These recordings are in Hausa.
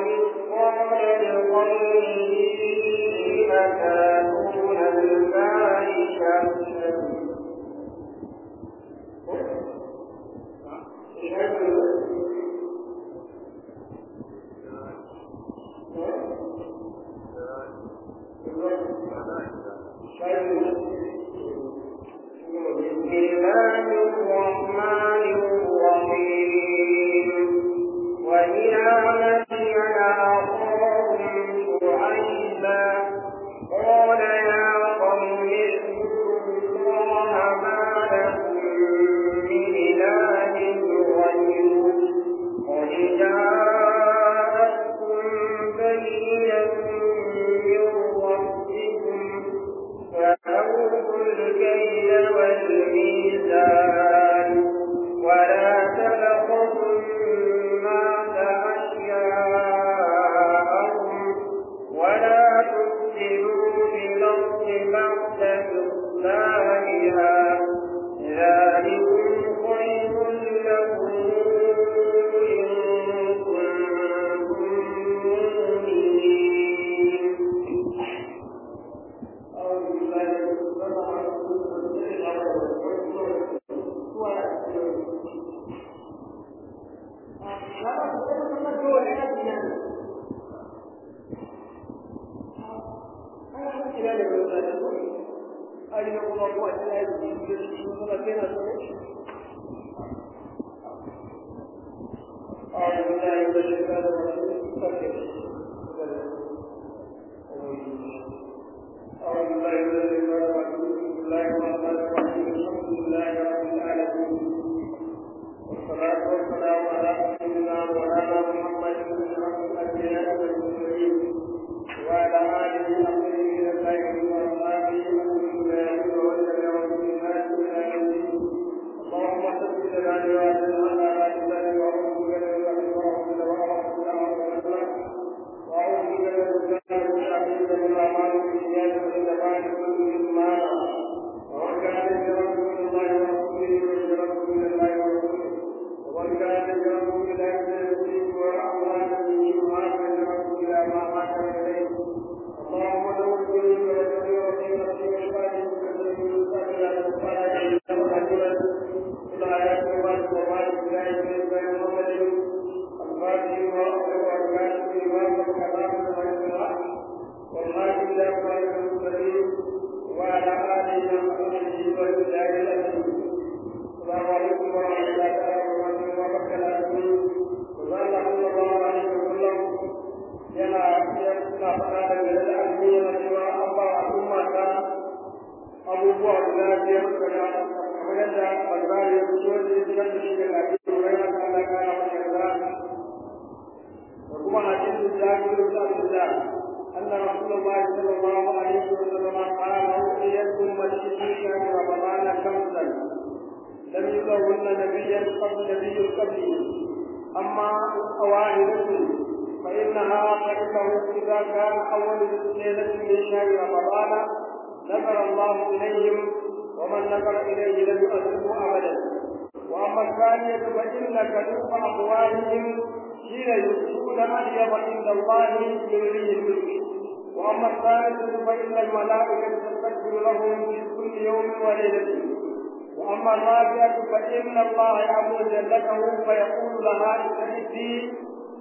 مثقال لقومه أتاتون الفاحشة بسم الله الرحمن الرحيم وإلى مدين أخاهم شعيبا قال يا قوم اعبدوا الله ما لكم من إله غيره قد جاءتكم بينة من ربكم فأوفوا الكيل والميزان ولا تبخسوا الناس أشياءهم ولا تفسدوا في الأرض بعد إصلاحها ذلكم خير لكم إن كنتم مؤمنين أعوذ بالله من الشيطان أعوذ بالله من الشيطان الرجيم أعوذ بالله من الشيطان الرجيم بسم الله الرحمن الرحيم الحمد لله رب العالمين والصلاة والسلام على سيدنا مولانا محمد بن عبد الأنبياء والمرسلين وعلى آله الطيبين الطاهرين وأصحابه المنذرين والتبعهم بإحسان إلى يوم الدين اللهم صل لنا وعلى على لسان وأعوذ بك من أن وأعوذ بك وأعوذ بك وأعوذ بك من الشيطان الرجيم من الأعمال بالنيات والجمال كل ما ومن كان يرجو من الله ورسوله ويرجو من الله ورسوله ومن كان يرجو إلى يوم وأموال به وما يرجو إلى ما حاكم إليه اللهم دور كل وسلم في نفسي وشفاعي وسلم وسلم على الصلاة والسلام كل آيات الله وما الله من محمد الفاتح وأخر أركان الإيمان والكلام والإخلاص والله إلا قال المرسلين وعلى آله وصحبه والمجاهدين السلام عليكم ورحمة الله تعالى وبركاته وقال صلى الله عليه وسلم yana yana faɗa da gare da alƙi yana cewa an ba al'umma ta abubuwa guda biyar daga kamar yadda bazari ya fito da ya fitar da shi daga abin da ya kana kana masa yarda وكما حديث جابر بن عبد الله ان رسول الله صلى الله عليه وسلم قال اوصيتكم والشريك من رمضان خمسا لم يكن نبيا قبل نبي قبلي اما واحدة فانها فانه اذا كان اول ليله من شهر رمضان نظر الله اليهم ومن نظر اليه لم يؤذبه ابدا واما الثانيه فان كذوب اقوالهم حين يؤتون أطيب عند الله يريه الملك وأما الثالثة فإن الملائكة تستكبر لهم في كل يوم وليلة وأما الرابعة فإن الله يأمر جنته فيقول لها استعدي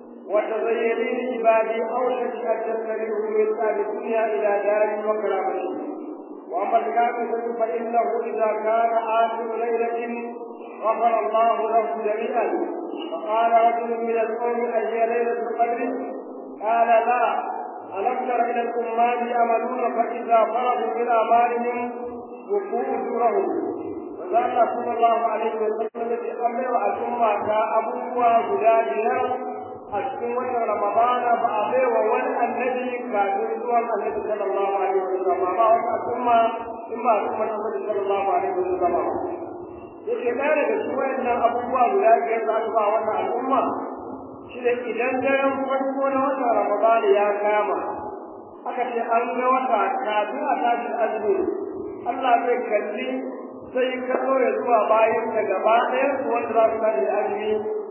وتزيني لعبادي أوشك أن تستريح من أهل الدنيا إلى دار وكرامته وأما الخامسة فإنه إذا كان آخر ليلة غفر الله له جميعا فقال رجل من القوم أهي ليلة القدر قال لا ألم تر إلى الأمات يعملون فإذا فرغوا من أعمالهم وقوا أجورهم وقال صلى الله عليه وسلم في أمر الأمة كأبوها غدادنا أشكو وجه رمضان فأبي وولى النبي كافر سوى النبي صلى الله عليه وسلم ما هو الأمة إما أمة النبي صلى الله عليه وسلم yake ɗaya daga cikin wayannan abubuwa guda biyar da aka ba wannan al'umma shi da idan daren farko na watan Ramadan ya kama aka ce an ga wata kafin a tashi azumi Allah zai kalli sai kallo ya zuwa bayan da gaba ɗayan su wanda za su tashi azumi duk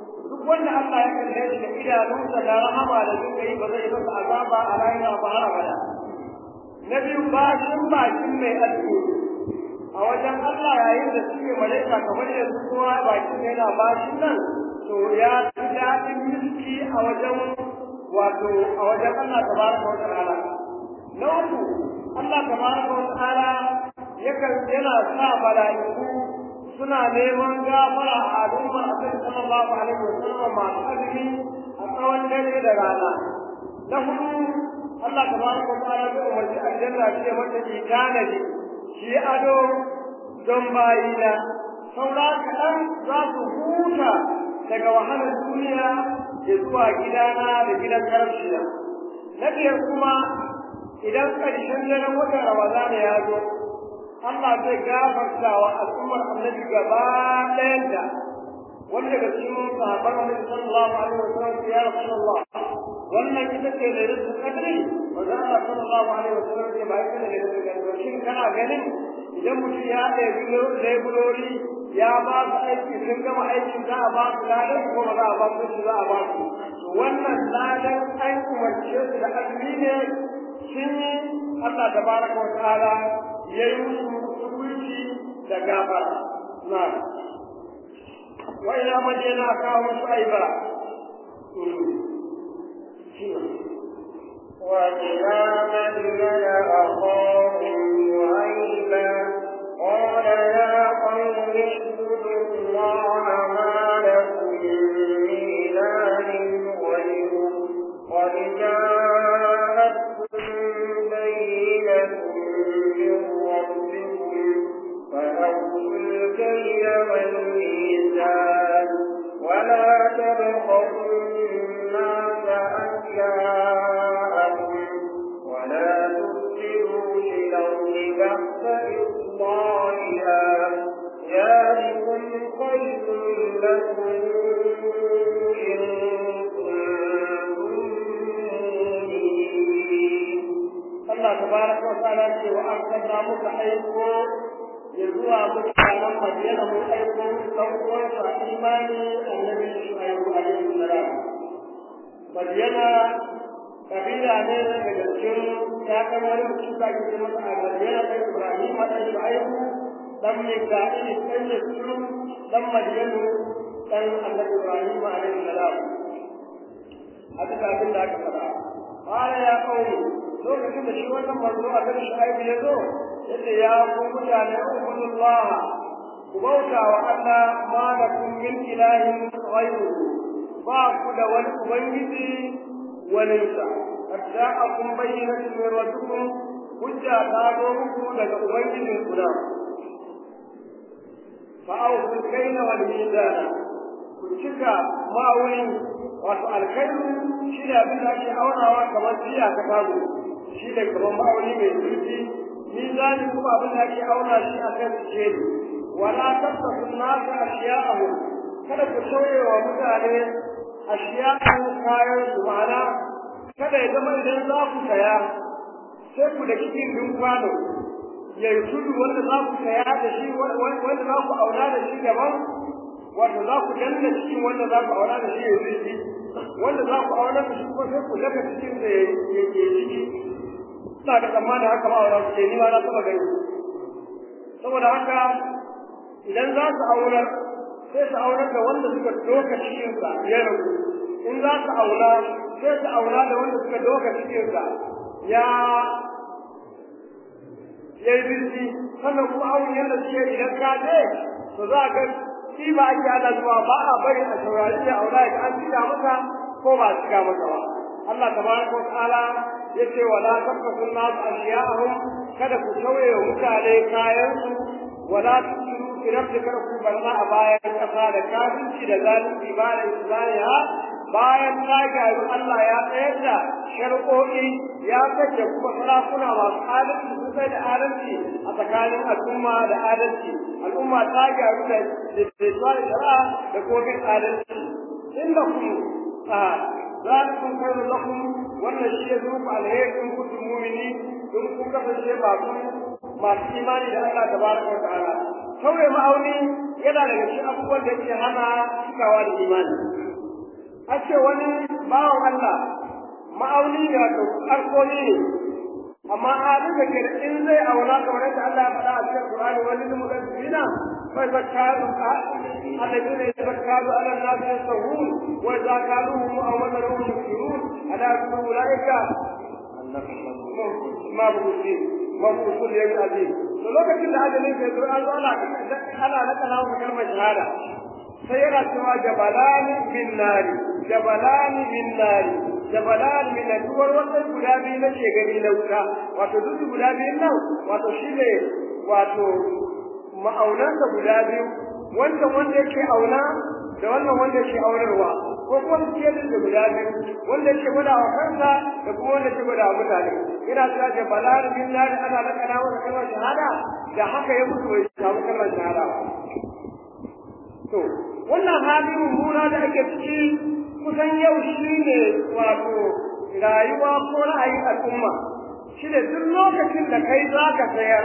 wanda Allah ya kalle shi da idanunsa da rahama da suka yi ba zai masa azaba a rayuwa ba har abada na biyu bashin bakin mai aski a wajen Allah yayin da suke malaika kamar da su kowa bakin yana bashin nan to ya fi daɗin miski a wajen wato a wajen Allah tabaraka wa ta'ala na uku Allah tabaraka wa ta'ala yakan yana sa mala'iku suna neman gafara a al'ummar Annabi sallallahu alaihi wa sallam masu azumi a tsawon dare da rana na hudu Allah tabaraka wa ta'ala zai umarci aljanna ce mata ki tanadi shi ado don bayina saura kaɗan za su huta daga wahalar duniya da zuwa gidana da gidan karshiya na biyar kuma idan ƙarshen daren watan ramadana ya zo Allah zai gafarta wa al'ummar annabi gaba ɗayanta wanda daga cikin sahabban annabi sallallahu alaihi wasallam ya rasulullah wannan ita ce da rizqul qadri wa da Allah sallallahu alaihi wasallam ya bai kana da rizqul qadri shin kana ganin idan mutum ya ɗebi lebulori ya ba su aiki sun gama aikin za a ba su ladan ko ba za a ba su shi za a ba su wannan ladan an umarce su da azumi ne sun yi Allah tabaraka wa ta'ala ya yi musu hukunci da gafara na wa ila madina kawo musu aiba وإلى مدين أخاهم شعيبا قال يا قوم اعبدوا الله ما لكم من إله غيره قد جاءتكم بينة من ربكم فأوفوا الكيل والميزان ولا تبخسوا الناس أشياءهم ولا تفسدوا في الأرض بعد إصلاحها ذلكم خير لكم إن كنتم Allah tabaraka wa ta'ala ce wa arsalna muka aiko ya zuwa mutanen Madina mu aiko dan uwansa imani annabi Shu'aibu alaihi salam Madina kabila ne daga cikin ƴaƴan wani mutum da ake masa a Madina da Ibrahim da Shu'aibu dan Mika'il dan Yusuf dan Madiyanu dan annabi Ibrahim alaihi salam a duk abin da aka faɗa قال يا قوم lokacin da shi wannan manzo a kan shaibu ya zo yace ya ku mutane ubudullah ku bauta wa Allah ma lakum min ilahin ghayru ba ku da wani ubangiji walinsa hatta akum bayyinatun min rabbikum hujja ta zo muku daga ubangijin ku da fa awfu al-kayla wal mizana ku cika ma'aunin wato alkairu shi ne abin da ake aunawa kamar jiya ta kago shi ne kamar ma'auni mai zurfi mizani kuma abin da ake auna shi a kan sikeli wala tattaku nasu ashiya'ahu kada ku sauye wa mutane ashiya'ahu kayan su ma'ana kada ya zama idan za ku saya sai ku da cikin din kwano ya yi tudu wanda za ku saya da shi wanda za ku auna da shi gaban wato za ku danna cikin wanda za ku auna da shi ya yi wanda za ku auna da shi kuma sai ku daga cikin da ya ke ciki ina da tsammanin haka ma auna su ke ni ma na taba gani saboda haka idan za su aunar sai su aunar da wanda suka doka cikinsa ya rabu in za su auna sai su auna da wanda suka doka cikinsa ya ya yi birki sannan kuma awon yadda suke idan ka je to za ka shi ba ake ana zuwa ba a bari a saurari ya aura ya an cika maka ko ba cika maka ba Allah tabaraka wa ta'ala yace wala tabqasu nas ashiya'ahum kada ku tauye wa mutane kayan su wala tusiru fi rabbika ku barna a bayan kasa da kafinci da zalunci ba da islamiya bayan ta gyaru Allah ya tsayar da shar'o'i ya kace kuma sarakuna masu adalci su kai da adalci a tsakanin al'umma da adalci al'umma ta gyaru da da shari'a da kogin adalci inda ku a zalikum khairu lakum wannan shi ya zo ku alheri in kuntum mu'minin in kun kasance masu masu imani da Allah tabaraka wa ta'ala sauye ma'auni yana daga cikin abubuwan da yake hana cikawa da imani a ce wani bawan Allah ma'auni ne wato alkoli ne amma halin da ke in zai auna kamar yadda Allah ya faɗa a cikin Qur'ani wani limu da zina fa zakaru alladhina yatafakkaru ala an-nas yasawun wa idza kaluhum aw wadaruhum yusirun ala kulli ulaika ma bukuti ma bukuti ya azim to lokacin da ajalin sai zo an zo ana ana nakala wa kalmar shahada sai yana cewa jabalani bin nari jabalani bin nari jabalan min duwar wannan guda biyu na ke gani na wuta wato duk guda biyun nan wato shine wato ma'aunan da guda biyu wanda wanda yake auna da wannan wanda yake aunarwa ko kuma su ce da guda biyu wanda yake gwada wa kansa da kuma wanda yake gwada wa mutane ina cewa jabalan min nari ana lakana wa kalmar shahada da haka ya mutu bai samu kalmar shahada ba to wannan hali mummuna da ake ciki kusan yau shi ne wato rayuwa ko ra'ayin al'umma shi ne duk lokacin da kai za ka sayar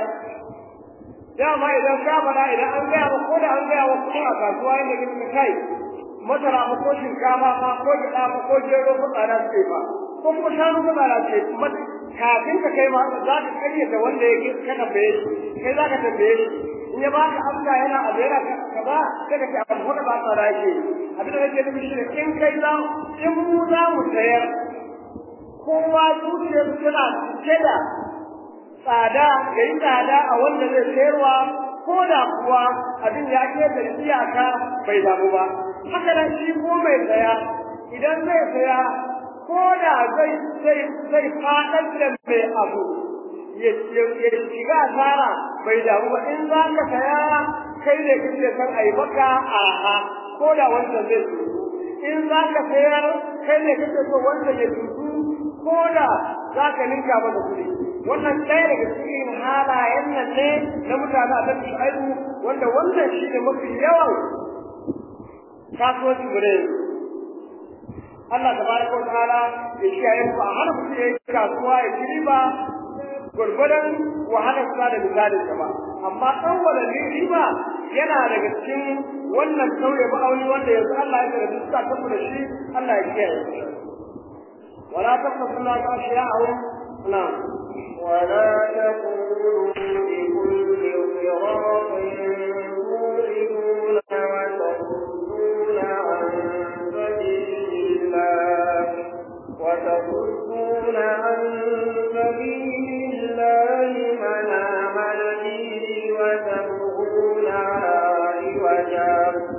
dama idan ka faɗa idan an gaya ba ko da an gaya wa kuma a kasuwa inda kika kai masara ba ko shinkafa ma ko gyaɗa ba ko gero ko tsada ce ba ko kuma shanu ko tsada ce kafin ka kai ma za ka karyata wanda ya ka tambaye shi kai za ka tambaye shi in ya baka amsa yana a yana kaza sai ka ce abu wanda ba tsada yake abin da nake nufi shi ne in kai za in mu za mu sayar kowa zuciyar tana cike da tsada da yi tsada a wanda zai sayarwa ko da kuwa abin ya ke da iyaka bai damu ba haka nan shi ko mai saya idan zai saya ko da zai zai zai faɗar da mai abu ya shiga asara bai damu ba in za ka saya kai ne kake san a yi maka aha ko da wanda zai tutu in za ka sayar kai ne kake so wanda ya tutu ko da za ka ninka masa kuɗi wannan ɗaya daga cikin halayen nan ne na mutane a kan shu'aibu wanda wannan shi ne mafi yawan kasuwanci mu ne Allah tabaraka wa ta'ala ya kiyaye ku a hana mutum ya yi kasuwa ya ci riba gwargwadon wahalar sa da misalin sa ba amma tsawwala riba yana daga cikin wannan sauye ma'auni wanda yanzu Allah ya karbi suka tafi da shi Allah ya kiyaye wala taqulu la ta'shiya'u na'am ولا تقولوا لكل صراط تؤمنون وتصدون عن سبيل الله وتصدون عن سبيل الله من آمن به وتبغونها عوجا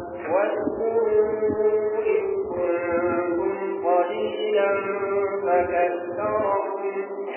واذكروا إذ كنتم قليلا فكثركم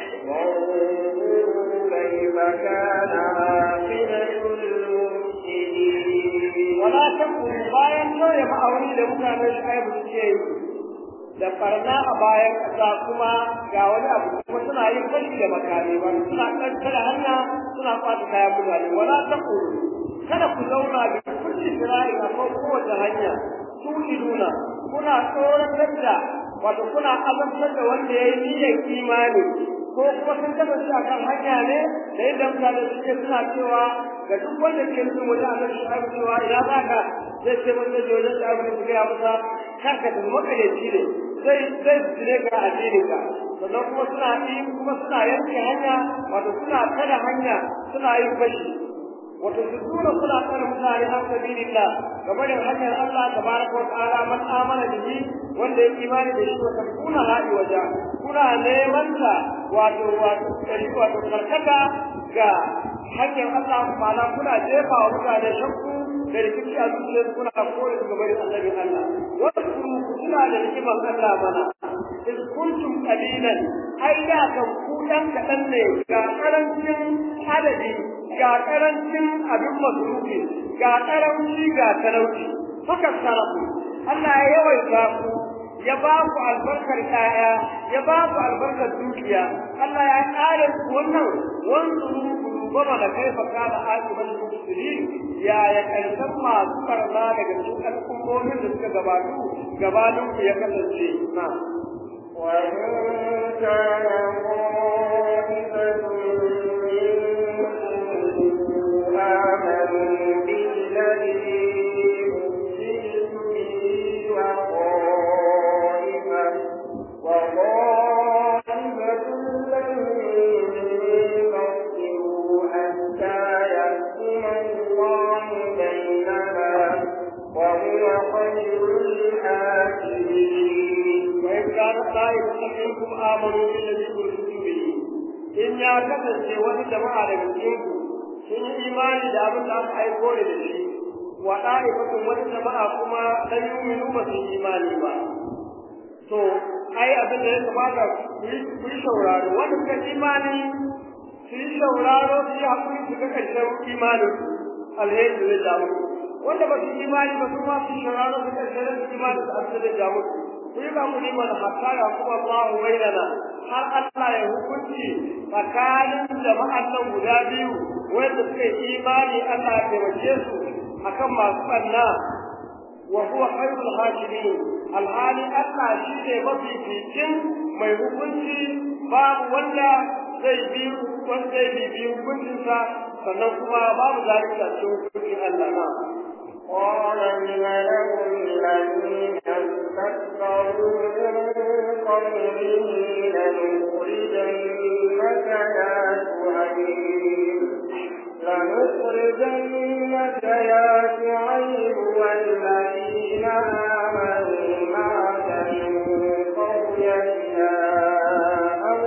وانظروا كيف كان عاقبة المفسدين ولا تقل bayan sauya ma'auni da mutanen shaibu suke yi da farna a bayan ƙasa kuma ga wani abu kuma suna yin fashi da makami ba suna kankara hanya suna kwata kayan mutane wala taqulu kada ku zauna da kulli shira'i a kan kowace hanya tu'iduna kuna tsoratar da wato kuna azabtar da wanda ya yi niyyar imani ko kuma sun kasance a kan hanya ne da yadda mutane suke suna cewa ga duk wanda ke nufin wajen annabi shu'aibu cewa ina za ka zai ce mun zai je wajen shu'aibu ne su gaya masa kar ka tafi makaryaci ne zai zai jire ka addinin ka sannan kuma suna yi kuma suna yanke hanya wato suna kada hanya suna yin fashi wato su tura suna tsare mutane an sabilillah game da hanyar Allah tabaraka wa ta'ala man amana bihi wanda ya imani da shi wa kuna haɗi waja kuna neman ta wato wato wato karkata ga hanyar Allah ma'ana kuna jefa wa mutane shakku da rikici a zuciyar kuna kore su gaba da annabi Allah wasu ku tuna da rikiman Allah mana in kuntum qalilan ai da kan ku dan kadan ne ga karancin adadi ga karancin abin masrufi ga karanci ga talauci haka sarafu Allah ya yawaita ku ya ba ku albarkar kaya ya ba ku albarkar dukiya Allah ya kare ku wannan wanzuru goma da kai fa kana akiban mufsidin ya ya karshen masu barna daga cikin al'ummomin da suka gabatu gabanin ku ya kasance na وإن كان طائفة منكم آمنوا بالذي أرسلت به وقالوا خير الحاكمين وإن كان طائفة منكم آمنوا بالذي أرسلت به إن يا kasance wani jama'a daga cikinku sun yi imani da abin da aka aiko ne da shi wa ɗa'ifatun wani jama'a kuma dan yuminu ba su yi imani ba to ai abin da ya kamata ku yi sauraro wanda suka imani su yi sauraro su yi haƙuri su ga ƙarshen imanin alheri zai ja musu wanda ba su imani ba su ma su yi sauraro su ƙarshen imanin su abin zai ja musu ku yi hakuri mana hatta ya kuma Allahu bainana har Allah ya hukunci tsakanin jama'an nan guda biyu wanda suka yi imani Allah ya taimake su akan masu ɓanna wa huwa khairul hakimin alhali Allah shi ne mafificin mai hukunci babu wanda zai bi wanda zai bi hukuncinsa sannan kuma babu zalunci a cikin hukuncin Allah na قال الملأ الذين استكبروا من قومه لنخرجنك يا شعيب لنخرجنك يا شعيب والذين آمنوا معك من قريتنا أو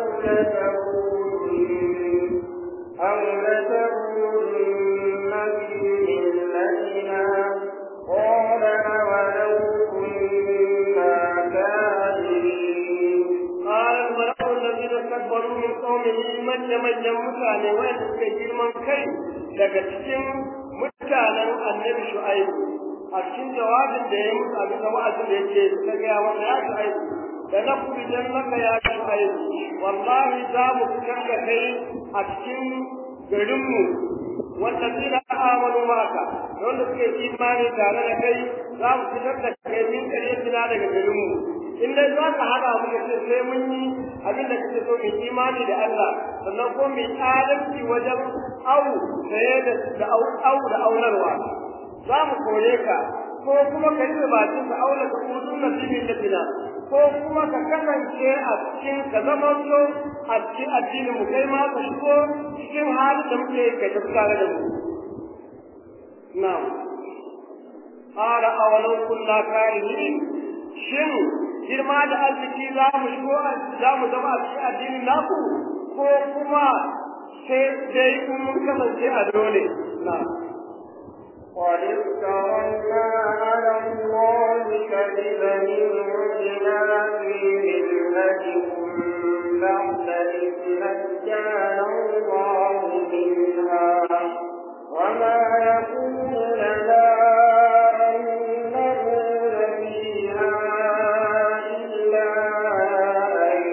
لتكونن أو لتكونن في ملتنا قال أولو كنا كافرين قال الملأ الذين استكبروا من قومه من من mutane wanda suka girman kai daga cikin mutanen annabi shu'aibu a cikin jawabin da ya yi musu a bisa wa'azin da yake ta gaya masa ya shu'aibu da na kuri dan maka ya shu'aibu wallahi za mu fitar da kai a cikin garinmu والذين آمنوا معك wanda suke imani tare da kai za mu fitar da kai min ƙaryatina daga garinmu in dai za ka haɗa mu da ce sai mun yi abin da kake so mu imani da Allah sannan ko mu adalci wajen au saye da da au da aurarwa za mu kore ka ko kuma ka yi bakin ka aula ka kudin nasibin da fina ko kuma ka kasance a cikin ka zama so a cikin addinin mu kai ma ka shigo cikin halin da muke kai ta tare da mu na'am qala awalau kunna karihin shin girma da arziki za mu shigo za mu zama a cikin addinin naku ko kuma sai dai kun mun kasance a dole na'am قد افترنا على الله كذبا إن عدنا في ملتكم بعد إذ نجانا الله منها وما يكون لنا أن نقول فيها إلا أن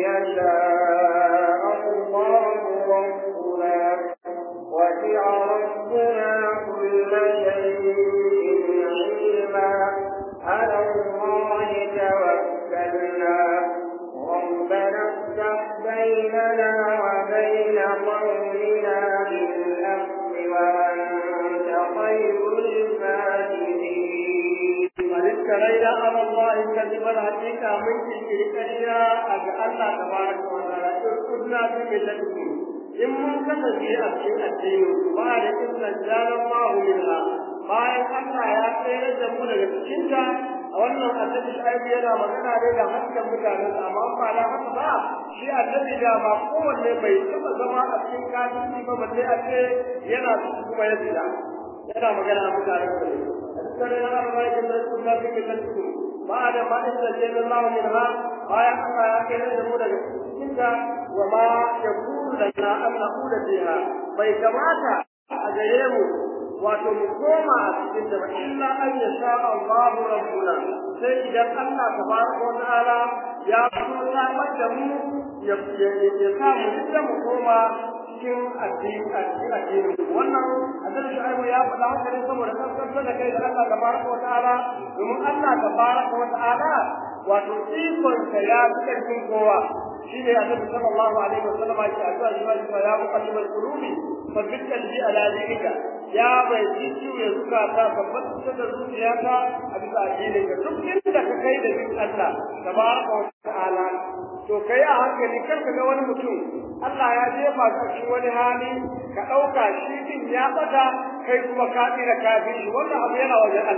يشاء الله ربنا وسع ربنا كل شيء علما على الله توكلنا ربنا افتح بيننا وبين قومنا بالحق وأنت خير الفاتحين افترينا على الله كذبا حقيقة من كريكريا أجعل الله تبارك وتعالى اذكرنا في ملتكم in mun kasance a cikin addini ba da izinin jalan mahu minha bayan Allah ya tsere da mu daga cikin ta a wannan annabi shaibu yana magana ne da hakkan mutanen amma ba da haka ba shi annabi da ba kowanne bai taba zama a cikin kafirci ba balle a ce yana cikin kuma ya tsira yana magana a mutanen sa ne أذكرنا الله جل وعلا في كتابكم بعد ما استجاب الله منها آية الله يكن يقول لك وما يكون لنا أن نقول فيها فيتماتا أجيبه wato mu koma a cikin da illa an ya sha Allah rabbuna sai idan Allah tabaraka wa ta'ala ya so samar da mu ya ya sa mu da mu koma cikin addini addini addini wannan annabi Shu'aibu ya faɗa haka ne saboda kankan da kai da Allah tabaraka wa ta'ala domin Allah tabaraka wa ta'ala wato ikon sa ya fi karfin kowa shine annabi sallallahu alaihi wasallam ya ce addu'a shi ya muqallibal qulubi fabbit qalbi ala dinika ya bai ciwo ya suka ta tabbatar da zuciyata a bisa addinin ka duk inda ka kai da bin Allah tabaraka wa ta'ala to kai a hankali kar ka ga wani mutum Allah ya jefa ka cikin wani hali ka ɗauka shi din ya bata kai kuma ka tsira kafin shi wannan abu yana wajen Allah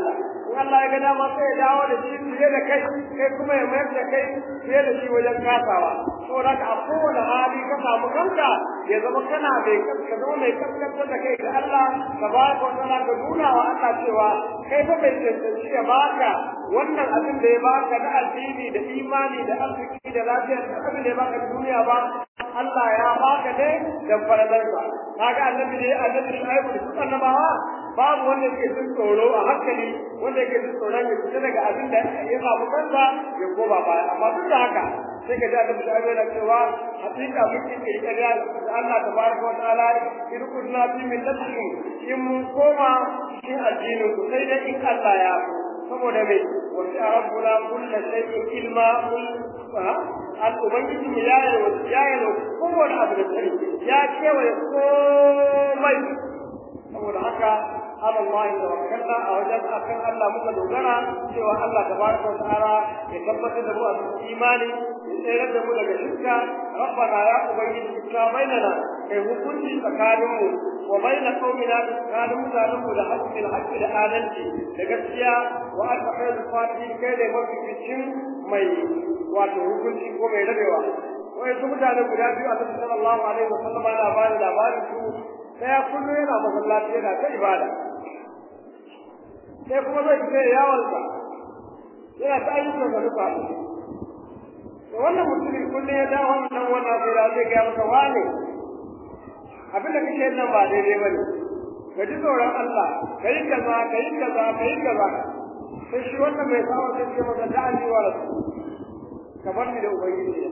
in Allah ya ga dama sai ya dawo da shi fiye da kai kai kuma ya mayar da kai fiye da shi wajen kasawa saboda ka a kowane hali ka samu kanka ya zama kana mai ka zama mai kaskantar da kai ga Allah ka ba ka wata ka nuna wa Allah cewa kai fa bai cancanci ya baka wannan abin da ya baka na addini da imani da arziki da lafiya da abin da ya baka duniya ba Allah ya baka ne da faradarsa kaga annabi ne annabi Shu'aibu da su annabawa babu wanda yake jin tsoro a hankali wanda yake jin tsoron ya fita daga abin da ya samu kansa ya koma baya amma duk da haka sai ka ji annabi Shu'aibu yana cewa hakika mun yi kirkariya da Allah tabaraka wa ta'ala in kunna fi min nafsin in mun koma cikin addinin ku sai dai in Allah ya saboda mai wasu rabbuna kulla shay'in ilma al ubangiji mu ya yi ya yi kowane abu da sani ya kewaye komai saboda haka ala Allah da wakalla a wajen akan Allah muka dogara cewa Allah tabaraka wa ta'ala ya tabbatar da mu a cikin imani ya tsayar da mu daga shirka rabbana ya ubangiji ka bainana kai hukunci tsakanin mu wa baina qaumina da tsakanin mutanen mu da haqqil haqqi da adalci da gaskiya wa anta khairul fatihin kai da mafificin mai wato hukunci ko mai rabewa wai su mutane guda biyu a cikin sallallahu alaihi wasallam ana ba da labarin su daya kullum yana masallaci yana ta ibada sai kuma zai fita yawonsa yana ta ayyukan sa duka to wannan mutumin kullum ya dawo wannan wannan sai da zai gaya masa wane abin da kake nan ba daidai ba ne ka ji tsoron Allah ka yi kaza ka yi kaza ka yi kaza sai shi wannan mai sawa sai ce masa da'ani wa rasu ka bar ni da ubangiji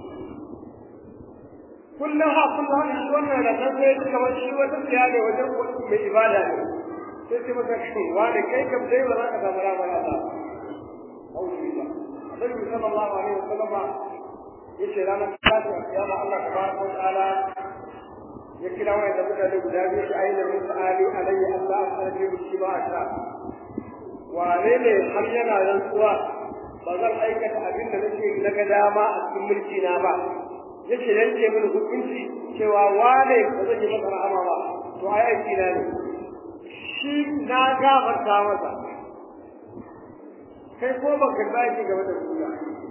kullum ha kullum ha shi wannan da nan sai ya kamar shi wata tsiya ne wajen mai ibada ne sai ce masa shi wani kai kam dai ba za ka samu ramar Allah auzu billah Annabi sallallahu alaihi wasallam yace ranar tashi a kiyama Allah tabaraka wa ta'ala ya kira wani da mutane guda biyu shi ayyana musu ali alayhi Allah a sarfi shi ba a wane ne har yana rantsuwa ba zan aikata abin da nake na ga dama a cikin mulki na ba yake yanke mini hukunci cewa wane ba zan yi masa rahama ba to ai aiki na ne shi na gafarta masa kai ko ba ka zaki game da suna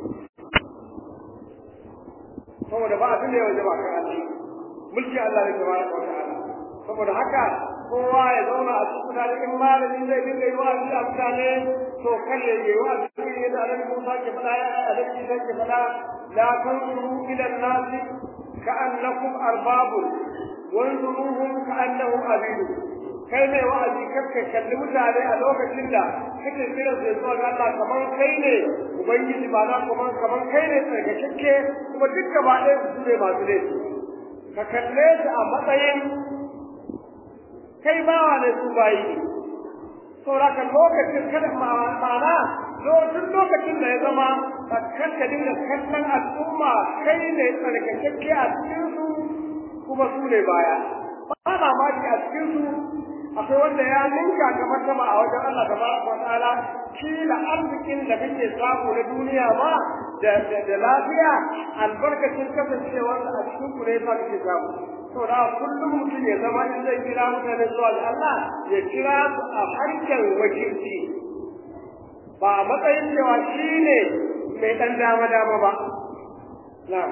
saboda ba abin da ya waje ba kai Allah mulki Allah ne tabaraka wa ta'ala saboda haka kowa ya zauna a cikin mutane in malami zai dinga yi wa'azi a mutane to kar ya yi wa'azi ko ya da annabi Musa ke faɗa ya annabi Isa ke faɗa la tanzuru ila an-nas ka'annakum arbabun wanzuruhum ka'annahum abidun kai mai wa'azi kakka kalli mutane a lokacin da kake kiran su zuwa ga Allah kamar kai ne ubangiji ba na kuma kamar kai ne tsarkakakke kuma duk gaba ɗaya su ne masu laifi ka kalle su a matsayin kai bawa ne su bayi ne sauraka lokacin kada ma'ana duk lokacin da ya zama kan ka dinga kallon al'umma kai ne tsarkakakke a cikin su kuma su ne baya ba mamaki a cikin su akwai wanda ya ninka kamar sama a wajen Allah tabaraka wa ta'ala kila arzikin da kake samu na duniya ma da da lafiya albarkacin kasancewar a cikin ku ne fa kake samu saboda kullum mutum ya zama in zai kira mutane zuwa ga Allah ya kira su a harkar wakilci ba a matsayin cewa shi ne mai ɗan dama dama ba na'am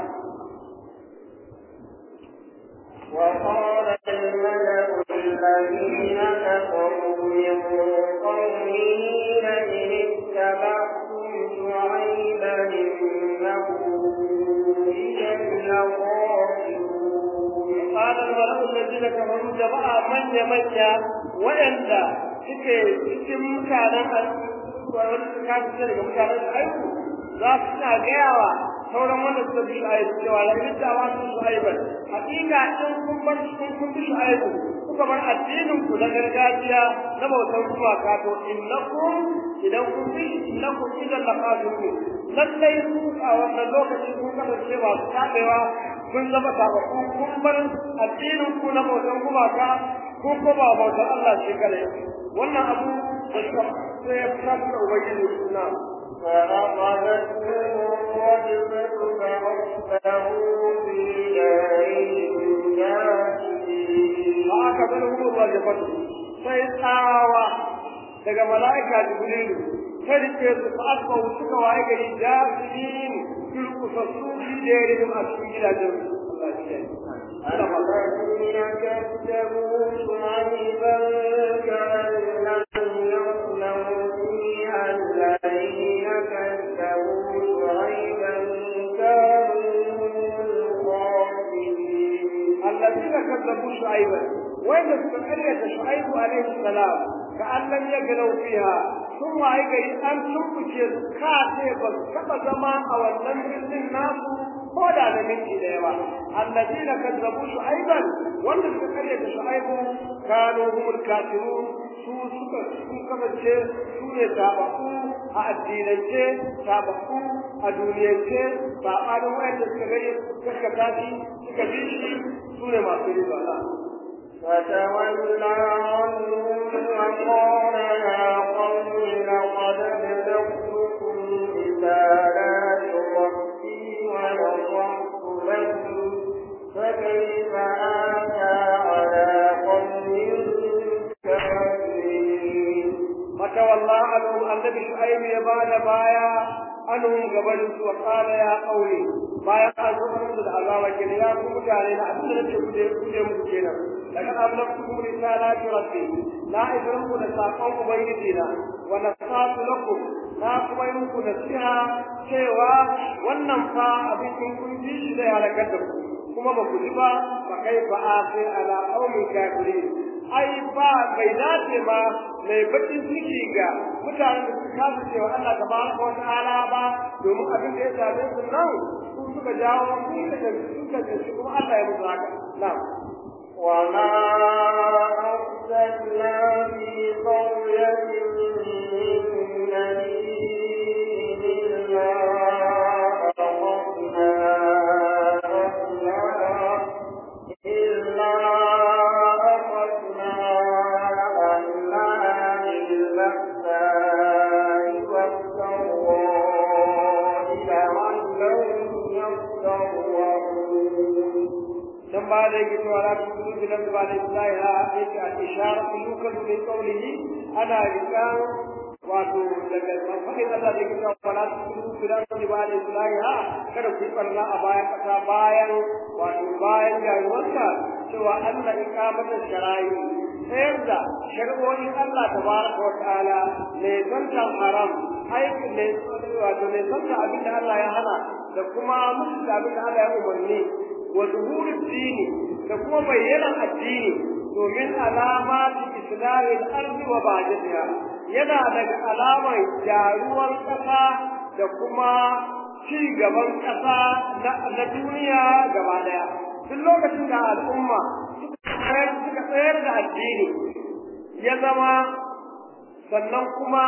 وقال الملأ الذين كفروا من قومه لئن اتبعتم شعيبا إنه إذا لخاسرون قال الملأ الذين كفروا جماعة من يمنى وإن suke cikin mutanen wanda suka kasu daga mutanen aiki za su na gayawa sauran wanda suka bi shu'aibu cewa la yadda wa su shu'aiban hakika in kun bar kun kun bi shu'aibu kuka bar addinin ku na gargajiya na bautar gumaka to innakum idan kun bi innakum idan la qadun lallai ku a wannan lokacin kun kasance ba su tabewa kun zama tabaku kun bar addinin ku na bautar gumaka ko ko ba bautar Allah shi kare wannan abu da suka sai ya fita da ubangiji suna فأخذتهم الرجفة فأصبحوا في دارهم جاثمين ba aka bar hukumar rajafatu sai tsawa daga mala'ika jibrilu ta rike su fa asbahu suka waye gari jahilin turkusassu fi jerihim a cikin gidajen Allah ya kiyaye الذين كذبوا شعيبا كأن لم يغنوا فيها الذين كذبوا شعيبا كانوا الخاسرين الذين كذبوا شعيبا وإذا استقريت شعيب عليه السلام كأن لم يغنوا فيها ثم أيضا أن تنبتي كاتب كما زمان أو النمر الناس ko da da minti da yawa alladina kazzabu shu'aiban wanda suka kare da shu'aibu kanu humul kafirun su suka sun kasance su ne tabaku a addinance tabaku a duniyance sabanin wayanda suka gani suka tashi suka bi shi su ne masu riba na فتولى عنهم وقال يا قوم لقد ابلغتكم رسالات ربي ونصحت لكم فكيف آتى على قوم كافرين فتولى عنهم النبي شعيب يبان بايا عنهم قبل وقال يا قومي bayan an zo an da azaba kenan ya ku mutane na abin da nake kuje kuje muku kenan daga ablaqtukum risalati rabbi la ibrahim da sakon ubangiji na wa nasatu lakum na kuma yi muku nasiha cewa wannan fa abin in kun ji shi da halakar da ku kuma ba ku ji ba fa kai fa afi ala qaumin kafirin ai ba bai dace ba mai bakin ciki ga mutanen da suka kasa cewa Allah tabaraka wa ta'ala ba domin abin da ya same su nan su suka jawo su suka suka ce kuma Allah ya musu haka na'am وما أرسلنا في قرية من نبي إلا أخذنا أهلها إلا أخذنا أهلها بالبأساء والضراء لعلهم يضرعون dan ba da yake cewa la tuqulu bi lam ba da islahi ha yake al ishara yukal min qawlihi ana rikan wato daga mafadin Allah da yake cewa la tuqulu bi lam ba da islahi ha kada ku barna a bayan kasa bayan wato bayan rayuwarsa cewa Allah ikamata shara'i sayar da shari'o'in Allah tabaraka wa ta'ala ne zantan haram aiki ne wato ne zanta abin da Allah ya hana da kuma musu da abin da Allah ya umarni wa zuhurin dini da kuma bayyanan addini domin alamati islamin arzi wa bajatiha yana daga alamar gyaruwar ƙasa da kuma ci gaban ƙasa na duniya gaba daya duk lokacin da al'umma suka tsayar da addini ya zama sannan kuma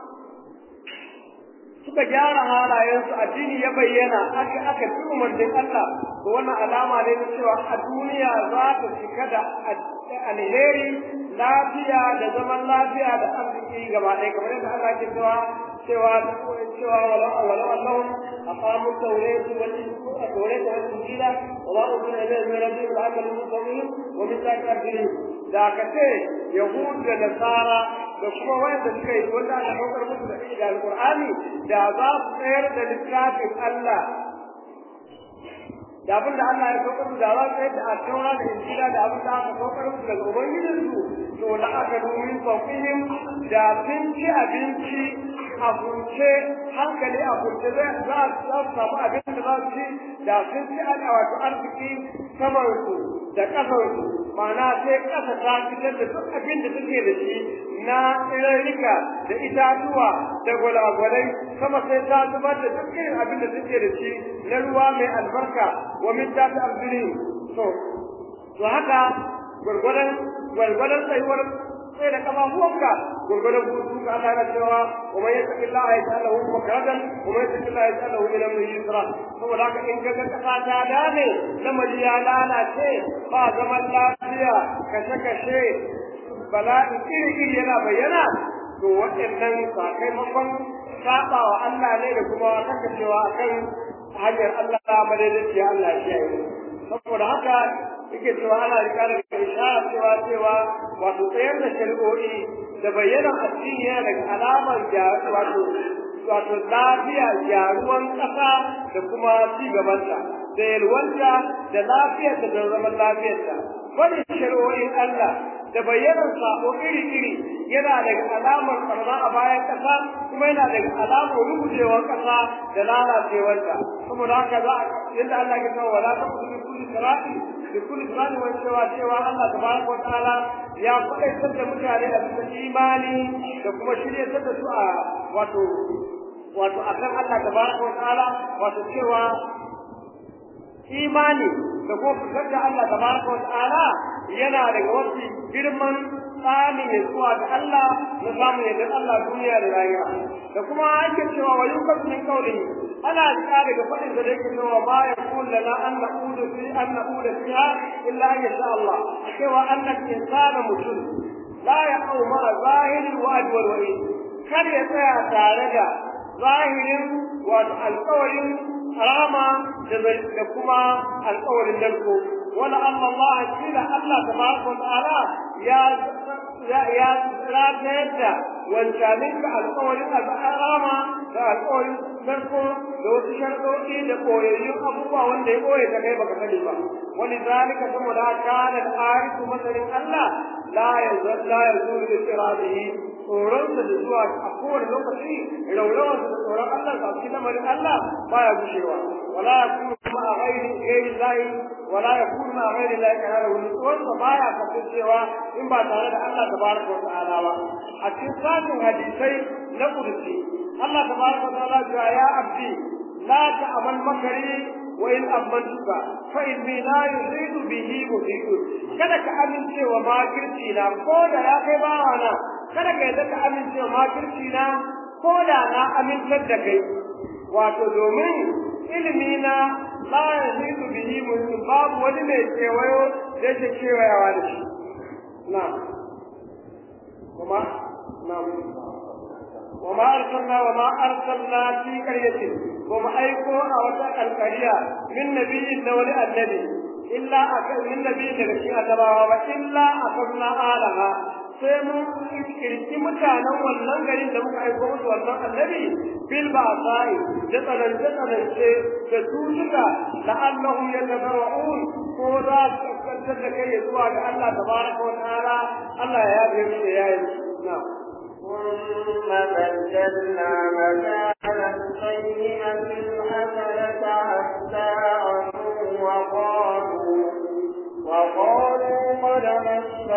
suka gyara halayensu addini ya bayyana aka aka fi umarnin Allah to wannan alama ne na cewa a duniya za ta cika da alheri lafiya da zaman lafiya da arziki gaba ɗaya kamar yadda Allah ke cewa cewa cewa wala wala Allah aqamu tawrata wal tawrata wal injila wa ma unzila ilayhim min rabbihim la'allahum yuqinun wa min zalika arjulihim da ka ce yahud da nasara da kuma wanda suka yi wanda aka saukar musu da da alqur'ani da za su tsayar da littafin Allah da abin da Allah ya saukar da za su tsayar da attaura da injila da abin da aka saukar musu daga ubangijinsu to la aka domin fawqihim da sun ci abinci a kunce hankali a kunce za su samu abin da za su ci da sun ci ana wato arziki saman su da ƙasar su ma'ana sai ƙasa ta fitar da duk abin da take da shi na tsirarrika da itatuwa da gwalagwalai sama sai ta zubar da duk irin abin da take da shi na ruwa mai albarka wa min ta ta to to haka gwargwadon gwargwadon tsayuwar sai da kafafuwanka gurgurdan hutu ka Allah yana cewa wa man yattaqillaha yaj'al lahu makhrajan wa man yattaqillaha yaj'al lahu min amrihi yusra saboda haka in ka ga kasa ta dame lamari ya lalace ba zaman lafiya kashe kashe bala'i iri iri yana bayyana to waɗannan sakamakon saba wa Allah ne da kuma kasancewa akan hanyar Allah madaidaiciya Allah ya yi saboda haka yake cewa ana rika da ishara cewa cewa wato tsayar da shari'o'i da bayyana addini yana daga alamar wato wato lafiya gyaruwan ƙasa da kuma ci gabanta da yalwanta da lafiyarta da zaman lafiyarta wani shari'o'in Allah da bayyanar sabo iri-iri yana daga alamar barna a bayan ƙasa kuma yana daga alamar rubutewar ƙasa da lalacewarta saboda haka za a yadda Allah ya kawo wala ta kudu kulli sirati da kulli sirati wani cewa cewa Allah tabaraka wa ta'ala ya faɗaitar da mutane a cikin imani da kuma shiryatar da su a wato wato akan Allah tabaraka wa ta'ala wato cewa imani da kuma fitar da Allah tabaraka wa ta'ala yana daga wasu girman tsani ya zuwa ga Allah na samu yadda Allah duniya da rayuwa da kuma ake cewa wa yukas min qawli ana jira daga fadin da yake cewa ma yakun lana an naqulu fi an naqulu fiha illa an yasha Allah cewa annal insana mutum la yaqau ma zahiri wa'd wal wa'id kar ya tsaya tare da zahirin wato alƙawarin harama da kuma alƙawarin narko wala amma Allah kila Allah tabaraka wa ta'ala ya ya ya ratayar da wancanin ka alƙawarin harama da alƙawarin narko da wasu sharɗoɗi da koyayyun abubuwa wanda ya koye ka kai baka sani ba wani zalika saboda kana al-arifu masarin Allah la yazal la yazul bi iradihi tsoronsa da zuwa a kowane lokaci raurawarsa da tsoron Allah a cikin lamarin Allah baya gushewa wala yakunu ma a ghairi ghairi lahi wala yakunu ma a ghairi lahi kana wani tsoronsa baya kasancewa in ba tare da Allah tabaraka wa ta'ala ba a cikin sakin hadisai na kursi Allah tabaraka wa ta'ala ya ya abdi la ta'amal makari wa in amantuka fa inni la yuzidu bihi muzidu kada ka amince wa makirci na ko da ya kai bawana kada ka yadda ka amince wa makirci na ko da na amintar da kai wato domin ilimi na la yazidu bihi muzidu babu wani mai kewayo da yake kewayawa da shi na kuma na وما أرسلنا وما أرسلنا في قرية وما أيكو أو القرية من نبي نول النبي إلا أكل من نبي نبي أتباها وإلا أخذنا آلها sai mun kirki mutanen wannan garin da muka aiko musu wannan annabi bil ba'sa'i da tsanance tsanance da tutuka la'annahum yatadarra'un ko za su kaskantar da kai zuwa ga Allah tabaraka wa ta'ala Allah ya yabe mu da yayin na'am ثم بدلنا مكان السيئة الحسنة حتى عموا وقالوا وقالوا قد مس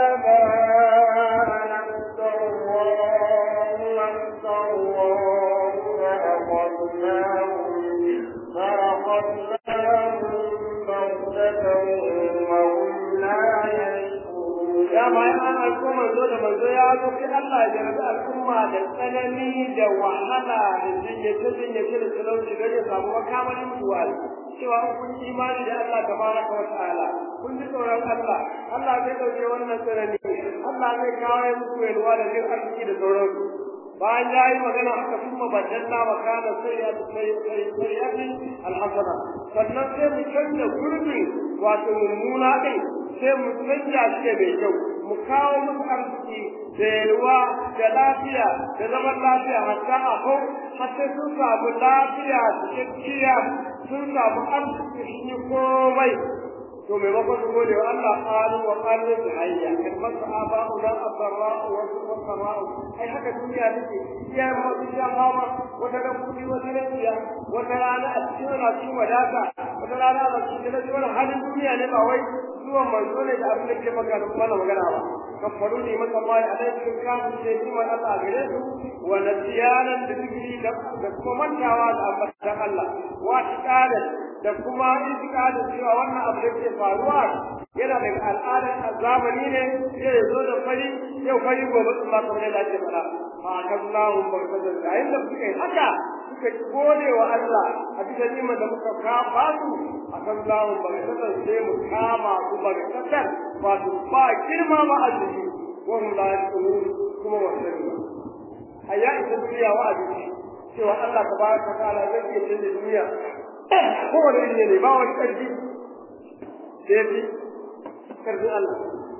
آباءنا الضراء والسراء فأخذناهم فأخذناهم بغتة وهم لا يشعرون dama in an aiko manzo da manzo ya zo sai Allah ya jarabi al'umma da tsanani da wahala da jinyace jinyace da talauci don ya samu makamalin mutuwa cewa kun yi imani da Allah tabaraka wa ta'ala kun ji tsoron Allah Allah zai dauke wannan tsanani Allah zai kawo muku yalwa da jin arziki da sauransu bayan ya yi magana haka kuma badalla wa kana sayyati alhasana sannan sai mu canza gurbi wato mummuna din sai mu canja shi da mai kyau mu kawo musu arziki da yalwa da lafiya da zaman lafiya hatta a hau har sai sun samu lafiya cikakkiya sun samu arziki shi komai to maimakon su gode wa Allah qalu wa qalu bi hayya kan masa aba'u da abarra wa sarra ai haka duniya take iya ma duniya mama wata ran kudi wata ran iya wata rana a cikin cikin wadata wata rana a cikin da cikin halin duniya ne ba wai zuwan manzo ne da abin da ke magana kuma na magana ba kafaru ne maka mai alaikum kafin sai kuma Allah a gare su wa nasiyanan da zikri da kuma mantawa da ambatan Allah wa tiqadan da kuma itikadin cewa wannan abu da ke faruwa yana daga al'adar zamani ne zai zo da fari yau fari gobe sun ba kamar yadda ake faɗa fa kallahu barkatan da inda suka yi haka suka gode wa Allah a cikin nima da muka kafa su a kan lahu barkatan sai mu kama su barkatan wato ba girma ba a jiki wahum la yashkurun kuma wa sani ayya ita duniya wa a jiki cewa Allah tabaraka wa ta'ala zai iya canza duniya kowane iri ne ba wani ƙarfi da ya fi ƙarfin Allah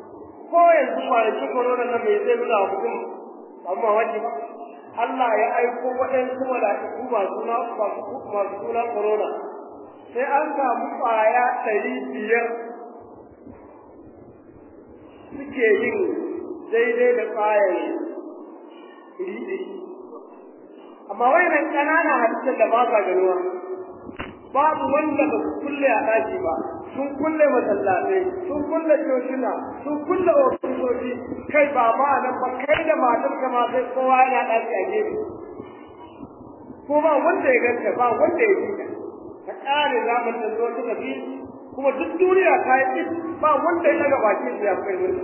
ko yanzu kwanaki corona nan mai zai nuna wa mutum amma wani ba Allah ya aiko waɗansu mala'iku masu na masu suna corona sai an samu ƙwaya ɗari biyar suke yin daidai da ƙwayar riɗi amma wayannan ƙanana hadisan da ba sa ganuwa babu wanda ba su kulle a ɗaki ba sun kulle masallatai sun kulle cocina sun kulle ofisoshi kai ba ma nan ba kai da matar ka ma sai kowa yana ɗaki a gefe ko ba wanda ya ganta ba wanda ya ji ka ƙare zaman da zuwa suka fi kuma duk duniya ta yi ba wanda ya daga bakin ya kai wani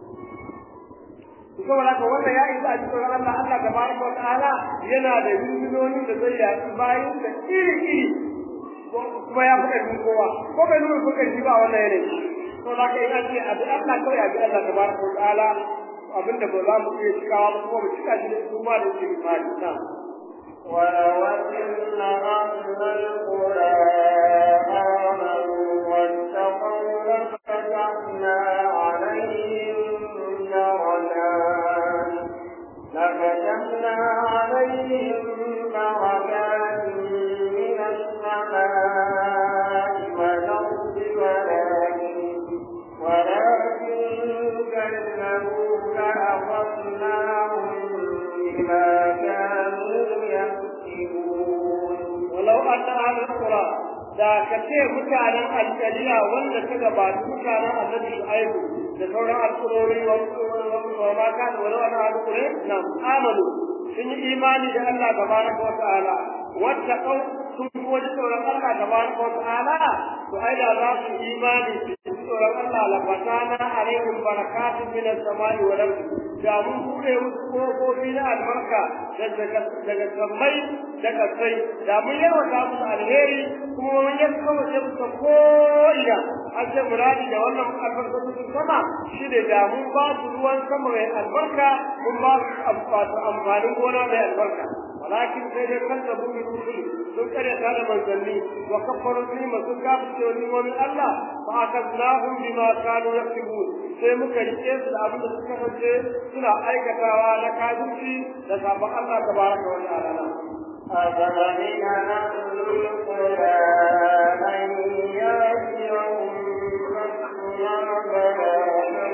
saboda haka wannan ya isa a cikin Allah Allah tabaraka wa ta'ala yana da yununoni da zai yaki bayan da iri iri kuma ya fi ƙarfin kowa ko bai nuna ko ƙarfi ba wannan yanayi to da ka yi ake abi Allah kawai abi Allah tabaraka wa ta'ala abinda ba za mu iya cikawa ba kuma mu cika shi da su ma da su imani na ولو أن أهل القرى آمنوا واتقوا لفتحنا عليهم درجات لفتحنا عليهم بركات من السماء والأرض ولكن ولكن كذبوا فأخذناهم بما كانوا يكسبون ولو أن أهل القرى da ka ce mutanen alƙaliya wanda ta gabata mutanen annabi shu'aibu da sauran alƙurori wa ma ka da wani wani alƙure na amanu sun yi imani da Allah tabaraka wa ta'ala wata kau sun fi wani tsoron Allah tabaraka wa ta'ala to ai da za su imani su ji tsoron Allah la fatana alaihim barakatun min as-samai wal ardi da mun bude musu kofofi na albarka daga daga sammai da kasai da mun yawata musu alheri kuma mun yanka wace musu ko ina an ce muradi da wannan albarkatun sama shi ne da mun ba su ruwan sama mai albarka mun ba su amfanin gona mai albarka ولكن سيد كذبوا بالرسل sun karyata da manzanni wa kafaru nima sun kafirce wa nimomin Allah fa akadnahum bima kanu yaktubun sai muka rike su da abin da suka kasance suna aikatawa na kafirci da sabon Allah tabaraka wa ta'ala أفمن أهل القرى أن يأتيهم بأسنا بيانا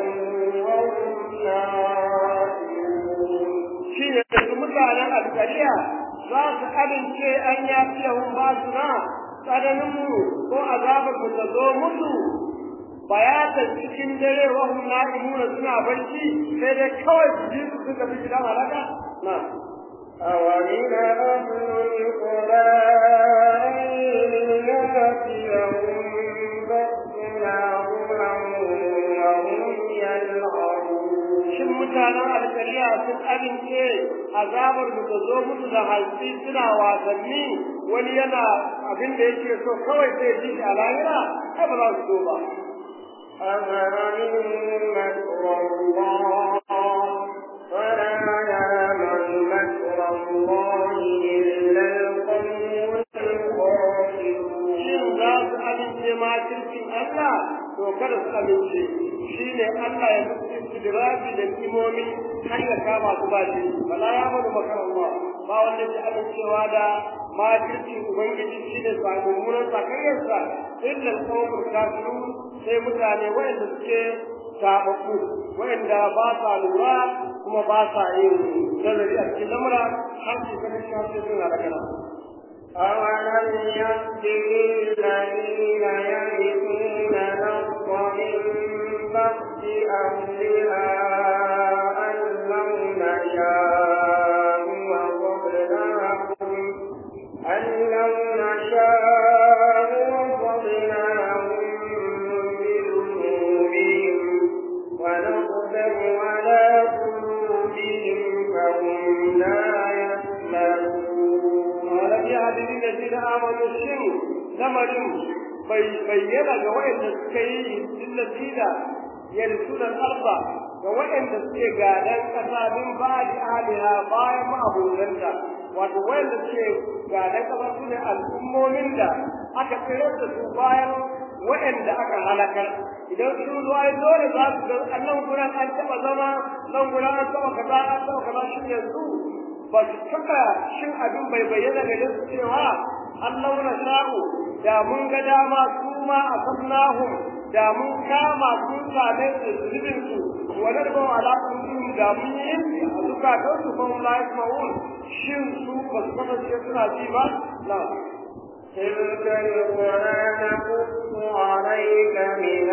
وهم نائمون shi ne su mutanen alkariya za su amince an yafi yahun ba su na tsananinmu ko azabar mu ta zo musu bayatan cikin dare wa hum na'imuna suna barci sai dai kawai su ji su suka fi gidan halaka na أومن أهل القرى أن يأتيهم بأسنا ضحى وهم يلعبون shin mutanen alkariya sun amince azabar mu ta zo musu da halsi suna wasanni wani yana abin da yake so kawai sai ji shi a lahira ai ba za su so ba أفمن مكر الله فلا يعلم مكر الله إلا القوم الخاسرون shin za su amince ma kirkin Allah to kada su amince shi ne Allah ya musu istidraji da kimomi har ya kama su ba shi bala ya bada makarallah ba wanda ke amincewa da makircin ubangiji shi ne mummunan sakayyarsa illa alqawmul kafirun sai mutane wanda suke sababbu wanda ba sa lura kuma ba sa yin nazari a cikin lamura har su ganin shi har sai suna da kana أولم يهد للذين يرثون الأرض من بعد أهلها أن لو نشاء وضرناهم أن لو نشاء وضرناهم بذنوبهم ونقدر على قلوبهم فهم لا يسمعون ولم يهد للذين آمنوا الشر لمرهم bayyana ga waɗanda suka yi lillazina yarsuna al-arda ga waɗanda suke gadan ƙasa min ba'di ahliha bayan ma'abudanta wato waɗanda suke gadan ƙasa su ne al'ummomin da aka tsere da su bayan waɗanda aka halakar idan sun zo ai dole za su ga nan gurin an taɓa zama nan gurin an taɓa kaza an taɓa kaza shi yanzu ba su taɓa shin abin bai bayyana ga su cewa an launa sha'u da mun ga dama su ma a sabnahum da mun kama sun same su zubin su wa narba ala kullum da mun yi a zukatan su fa la yasma'un shin su ba su kasance suna ji ba na تلك القرى نقص عليك من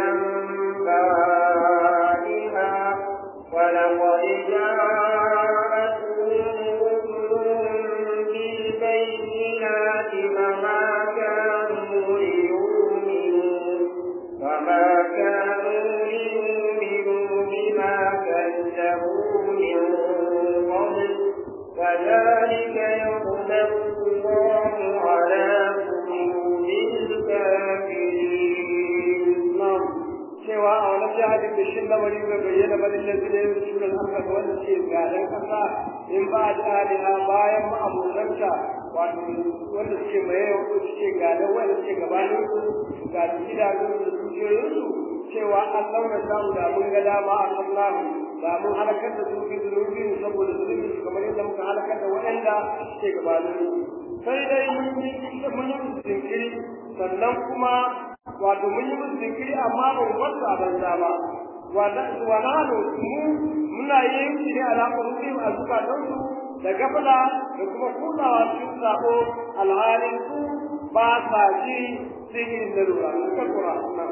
أنبائها ولقد جاءتهم رسلهم بالبينات فما كانوا ليؤمنوا فما كانوا ليؤمنوا بما كذبوا من قبل كذلك يطبع الله على قلوب الكافرين نعم cewa a wani jihadin da shi lamari bai bayyana ba lallai su ne su da aka ga wanda ke gadan kasa in ba da alina bayan ma'amulanta wato wanda suke maye wanda suke gadan wanda suke gabanin su ga gidajen da dukiyoyinsu cewa an launa samu da mun ga dama a Allah da mun halakar da su bi zunubi saboda zunubi su kamar yadda muka halakar da waɗanda suke gabanin su sai dai mun yi mun yi jinkiri sannan kuma wato mun yi musu jinkiri amma ba mu wasu a banza ba wanda wana da mu muna yin shi ne ala qulubihim a zukatansu da gafala da kuma kudawa cikin sako alhalin su ba sa ji cikin darura suka kura na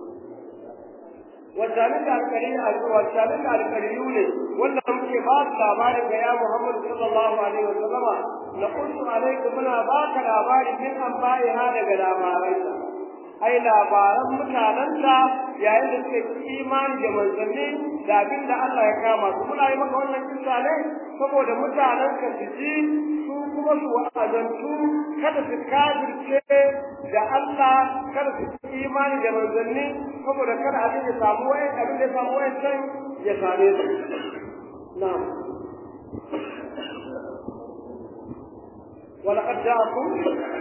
wajanin da alƙari a wajanin da alƙariyu ne wanda muke ba su labarin ga ya Muhammad sallallahu alaihi wa sallama na kuntu alaikum muna baka labari min an ha daga labarai ai labaran mutanenta yayin da suke imani da manzanni da abin da Allah ya kama su muna yi maka wannan kisa ne saboda mutanen ka su ji su kuma su wa'azantu kada su kafirce da Allah kada su imani da manzanni saboda kada abin ya samu wai abin da ya samu wai can ya same su na'am ولقد جاءكم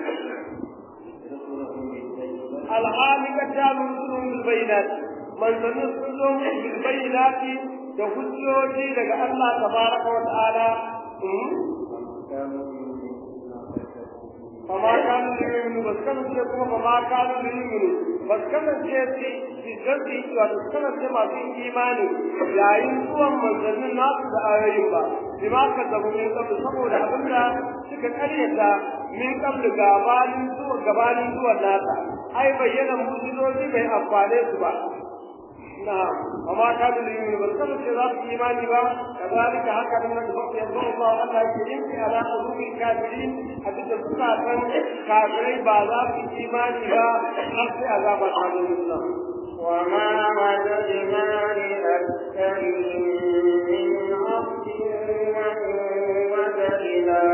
alhali ka ta rusulun bilbayinat manzannin sun zo bilbayinati da hujjoji daga Allah tabaraka wa ta'ala فما كانوا ليؤمنوا بس كانوا kuma فما كانوا ليؤمنوا بس كانوا في جلدي بس كانوا ما في إيماني yayin zuwan manzannin nasu da ayoyin ba bima ka zabu min qabl saboda abinda suka karyata min qabl gabanin zuwa gabanin zuwan nasa ai bayyana mujizoji bai amfane su ba na amma ka da yin ba kan ce za su imani ba kazalika haka nan da ba ya zo ba Allah ke yin fi ala qulubi kafirin a cikin zukatan kafirai ba za su imani ba har sai azaba ta zo musu وما وجدنا لأكثرهم من عبد وإن وجدنا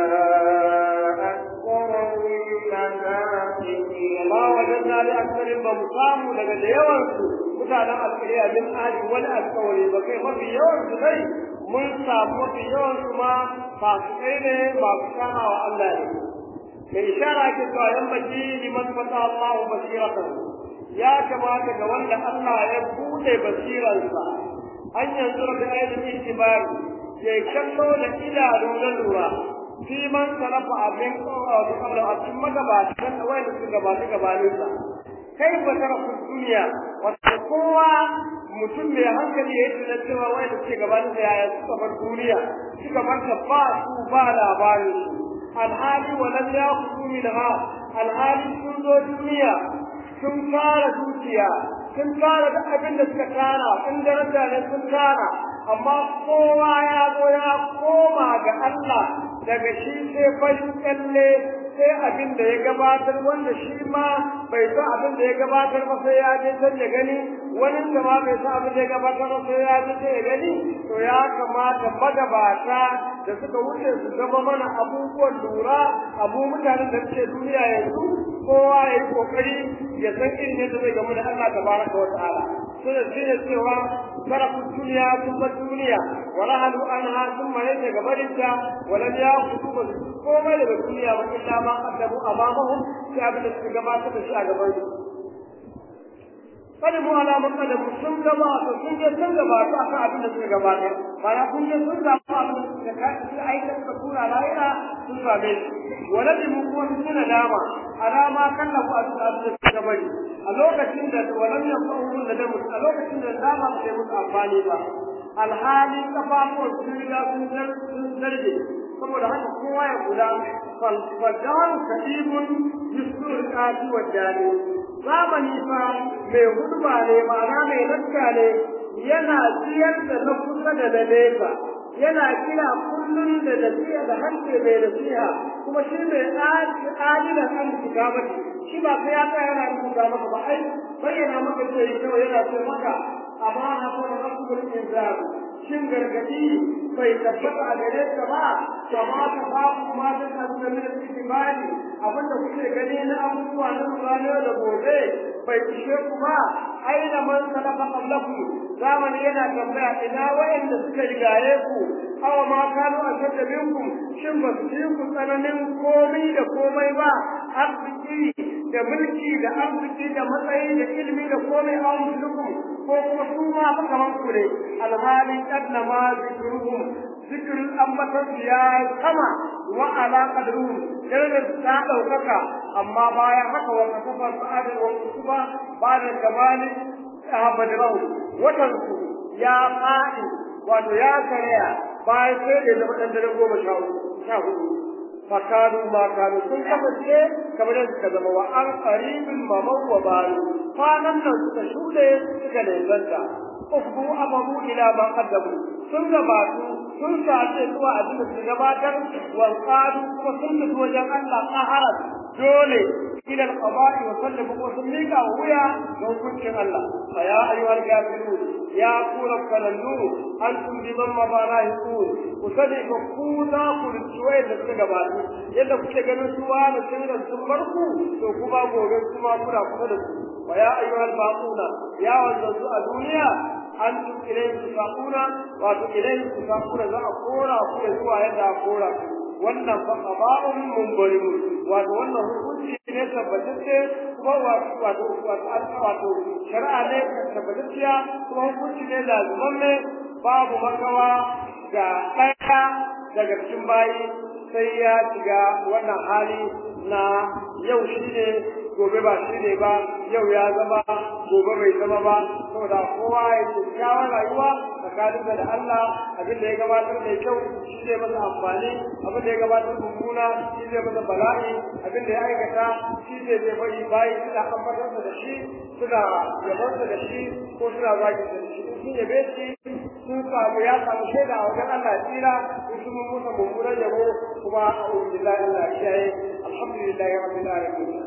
أكثرهم فاسقين ما وجدنا لأكثرهم بمقام لقد يوانسوا mutanen alƙariya min ahli wani alƙawari ba kai mafi yawan su dai mun samu mafi yawan su ma fasikai ne masu kama wa Allah ne mai ishara ke cewa yan baki liman fata Allahu basiratan ya kamata ga wanda Allah ya bude basiransa an yanzu da ayyukan itibar ya kallo da idanu na lura fi man sarafa abin kawo kabla a cikin magabatan wanda suka gabata gabaninsa kai ba tara duniya wato kowa mutum mai hankali ya yi cewa wanda suke gabanin da yaya suka bar duniya suka bar ta ba su ba labarin su alhali walam ya kudu min ha alhali sun zo duniya sun fara dukiya sun fara da abin da suka tara sun daraja ne sun tara amma kowa ya zo ya koma ga Allah daga shi sai farin kalle sai abin da ya gabatar wanda shi ma bai san abin da ya gabatar ba sai ya je can ya gani wani da ma bai san abin da ya gabatar ba sai ya je can ya gani to ya kamata magabata da suka wuce su zama mana abubuwan lura abu mutanen da suke duniya yanzu kowa ya yi kokari ya san irin yadda zai gamu da Allah tabaraka wa ta'ala suna shine cewa sarafin duniya sun bar duniya wala halu anha sun mare ta gabarinta wala ya kudu ba komai daga duniya ba illa ma qaddamu amamahum sai abin da suka gabatar da shi a gaban su kada mu ala makadamu sun gabata sun je sun gabata akan abin da suka gabata bana sun je sun samu abin da suka kai su aika suka tura lahira sun same shi wala bi mu kuma sun nadama alama kallafu a cikin abin da suka bari a lokacin da walam yanfa'uhum nadamu a lokacin da dama ba sai musu amfani ba alhali kafafuwan sun riga sun zarge saboda haka kowa ya kula falfajar kadibun yusur kafi wa jani zamani fa mai hudba ne ma'ana mai lakka ne yana ciyar da na kusa da na nesa yana kira kullum da nasiha da harshe mai nasiha kuma shi mai adilan an shiga mata shi ba sai ya tsaya yana rubuta maka ba ai bayyana maka ce kawai yana ce maka amma na kuma rabbul inzar shin gargadi bai tabbata a gare ka ba kama ta babu ma da kan da min itibari abinda kuke gani na abubuwa na rana da gobe bai ishe ku ba aina man salafa qablakum zamani yana tambaya ina wayanda suka rigaye ku awa ma kanu ashadda minkum shin ba su yi ku tsananin komai da komai ba arziki da mulki da arziki da matsayi da ilimi da komai a musulunkum ko kuma su ma fa kaman ku ne alhali kadna ma zikruhum zikrul ambatan ya sama wa ala qadruhum darajar ta daukaka amma bayan haka wa kafa sa'ada wa kutuba ba da kamali ahbadrahu watan su ya fadi wato ya karya bayan sai da zama dan dare goma sha hudu fakadu ma kanu sun kasance kamar yadda suka zama wa an qaribin mamau wa baru kwanan nan suka shuɗe suka nesanta ukbu amaru ila ma qaddamu sun gabatu sun sace zuwa abin da su gabatar wa qalu kuma sun tafi wajen Allah qaharat dole ila al-qada'i wa sallamu wa sallika wuya ga hukuncin Allah fa ya ayyuhal kafirun ya kula kalandu antum biman mabarahikun ku sani ko ku za ku rituwai da suka gabatu yadda kuke ganin suwa da sun da sun barku to kuma gobe kuma kuna kusa da su wa ya ayyuhal baquna ya wanzu a duniya antum ilayhi tusaquna wa tu ilayhi tusaquna za a kora ku zuwa yadda a kora wannan fa qada'un munbarim wato wannan hukunci ne tabbatacce kuma wato wato wato shari'a ne tabbatacciya kuma hukunci ne lazimamme babu makawa ga ɗaya daga cikin bayi sai ya shiga wannan hali na yau shi ne gobe ba shi ne ba yau ya zama gobe bai zama ba saboda kowa ya kyakkyawar rayuwa tsakanin da Allah abin da ya gabatar da kyau shi zai masa amfani abin da ya gabatar mummuna shi zai masa bala'i abin da ya aikata shi zai zai bari bayi suna ambatarsa da shi suna yabarsa da shi ko suna zagi da shi sun yabe shi sun samu ya samu shaida a wajen Allah ya tsira in sun musa mummunan yabo kuma a ubillahi Allah ya kiyaye alhamdulillahi rabbil alamin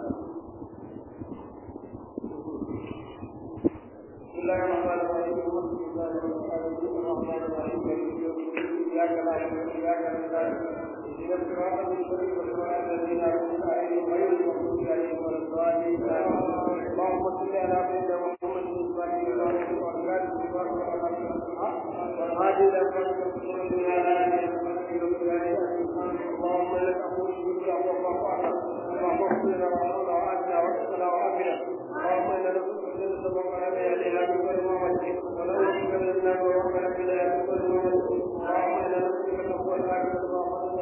بسم الله الرحمن الرحيم الحمد لله الرحمن الرحيم اياك نعبد واياك نستعين اهدنا الصراط المستقيم صراط الذين انعمت عليهم غير المغضوب عليهم ولا الضالين اللهم صل على سيدنا محمد الفاتح والغالب والهادي الى صراطك المستقيم على اللهم لك اقول بك اللهم اعلم اللهم اغفر لنا وارحمنا وعافنا واغفرنا وعافنا اللهم انا نسالك الجنه وما عليها من كل موت ونعوذ بك من النار وما عليها من كل موت اللهم انا نسالك تقوى الاخره اللهم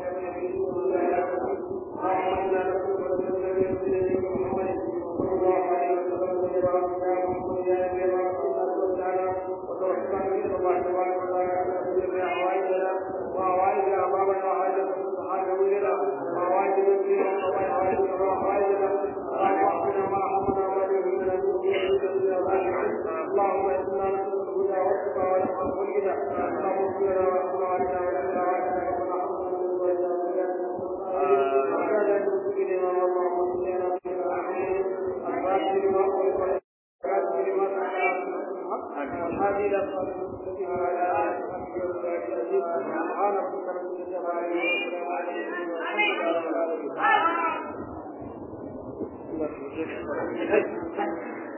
انا نسالك من محمد صلى الله عليه وسلم وبارك على محمد يا نبي الله تعالى وتوفقنا من الله تبارك وتعالى في حوائجنا وحوائج امامنا وحوائج حاجبنا وحوائج مسلمين وحوائج حوائجنا اللهم اغفر ما حمنا وما يهمنا اللهم انا نسالك الهدى والتقى والعفو والغنى اللهم اغفر لنا وارحمنا وعلينا ولنا وعلينا ربنا Thank you.